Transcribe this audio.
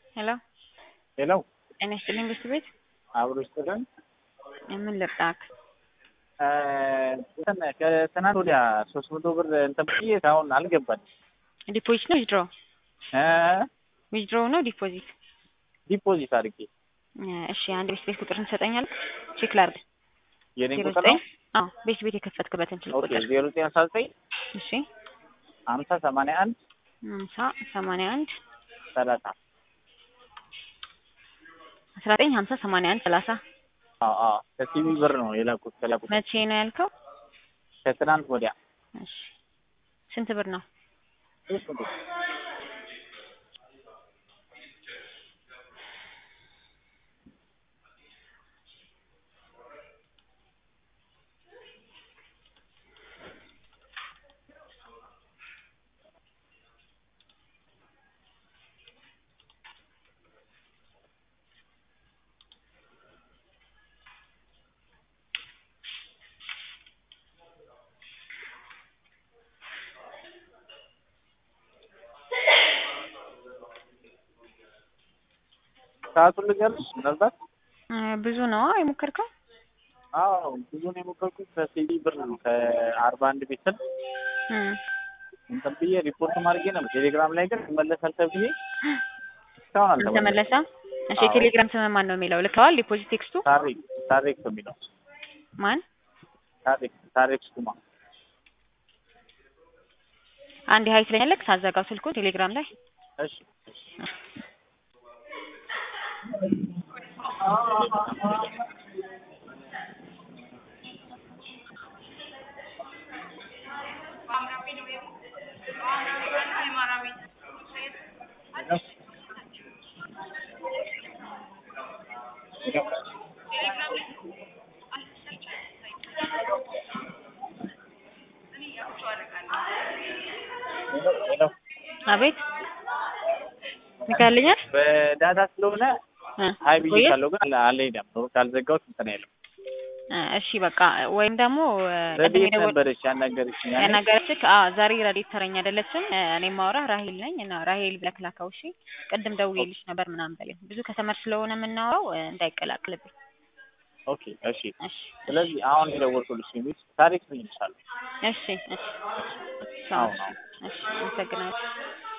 ሄሎ ሄሎ ጤና ይስጥልኝ ብርቱ ቤት አብሮ ይስጥልን። ምን ልርዳክ? እንትን ከትናንት ወዲያ ሶስት መቶ ብር እንትን ብዬ አሁን አልገባኝ። ዲፖዚት ነው ዊዝድሮ? ዊዝድሮ ነው ዲፖዚት? ዲፖዚት አድርጌ እሺ አንድ ቤት ቤት ቁጥርን ትሰጠኛለህ? ቼክ ላድርግ። የኔን ዜሮ ቁጥር ዘጠኝ ነው። አዎ ቤት ቤት የከፈትክበትን ስልክ ኦኬ ቁጥር ዜሮ ዘጠኝ አስራ ዘጠኝ እሺ ሀምሳ ሰማንያ አንድ ሃምሳ ሰማንያ አንድ ሰላሳ አስራ ዘጠኝ ሀምሳ ሰማንያ አንድ ሰላሳ አዎ አዎ ከሲቪ ብር ነው የላኩት ከላኩት መቼ ነው ያልከው? ከትናንት ወዲያ እሺ ስንት ብር ነው? ሶስት መቶ ሰዓቱን ልንገርሽ ምናልባት እ ብዙ ነው የሞከርከው? አዎ ብዙ ነው የሞከርኩት ከሲቪ ብር ነው ከአርባ አንድ ቤት ስል እ እንትን ብዬ ሪፖርት ማድረጌ ነበር ቴሌግራም ላይ ግን ይመለሳል ተብዬ እስካሁን አልተመለሰም። አልተመለሰም? እሺ አዎ። የቴሌግራም ስም ማን ነው የሚለው ልከዋል? ዲፖዚት ቴክስቱ ታሪክ ታሪክ ነው የሚለው ማን? ታሪክ ታሪክ ስኩማ አንድ ሀይ ትለኛለህ ሳዘጋው ስልኩን ቴሌግራም ላይ እሺ ሄሎ አቤት ልካልኛል? በዳታ ስለሆነ እ ሀይ ብዬ ቆየ? ካለው ግን አለ- አልሄደም ካልዘጋሁት እንትን አይልም። እ እሺ በቃ ወይም ደግሞ እ ቅድም ረድኤት የደወል ነበረች ያናገረችኝ ያኔ። ያናገረችህ? አዎ ዛሬ ረድኤት ተረኛ አይደለችም። እ እኔ ማውራህ ራሄል ነኝ እና ራሄል ብለህ ላከው። እሺ ቅድም ደውዬልሽ ነበር ምናምን በለኝ። ብዙ ከተመር ስለሆነ የምናወራው እ እንዳይቀላቅልብኝ። ኦኬ እሺ። እሺ ስለዚህ አሁን የደወልኩልሽ የሚል ታሪክ ምን ይልሻል? እሺ እሺ አዎ አዎ እሺ አመሰግናለሁ።